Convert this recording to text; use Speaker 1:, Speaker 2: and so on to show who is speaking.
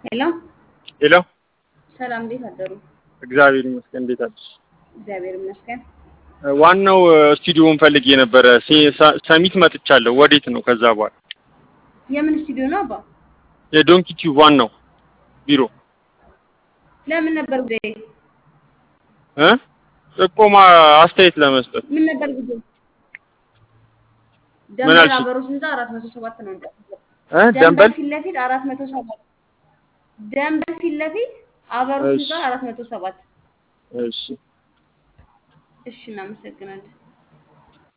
Speaker 1: ሄሎ
Speaker 2: ሄሎ
Speaker 1: ሰላም፣ እንዴት አደሩ?
Speaker 2: እግዚአብሔር ይመስገን። እንዴት አለሽ?
Speaker 1: እግዚአብሔር ይመስገን።
Speaker 2: ዋናው ስቱዲዮን ፈልጌ ነበረ። ሴ- ሳ- ሰሚት መጥቻለሁ። ወዴት ነው? ከዛ በኋላ
Speaker 1: የምን ስቱዲዮ ነው አባ?
Speaker 2: የዶንኪ ቲዩብ ዋናው ቢሮ
Speaker 1: ለምን ነበር ጉዳይ?
Speaker 2: እ ጥቆማ አስተያየት ለመስጠት
Speaker 1: ምን ነበር ጉዳይ?
Speaker 2: ምን
Speaker 1: ደንበል
Speaker 2: አልሽኝ?
Speaker 1: አበሮ ህንፃ አራት መቶ ሰባት ነው እንደ
Speaker 2: እ
Speaker 1: ደንበል
Speaker 2: ደንበል
Speaker 1: ፊት ለፊት አራት መቶ ሰባት ደንበል ፊት ለፊት አበሮ
Speaker 2: እሺ
Speaker 1: ህንፃ አራት መቶ ሰባት
Speaker 2: እሺ
Speaker 1: እሺ፣ እናመሰግናለን።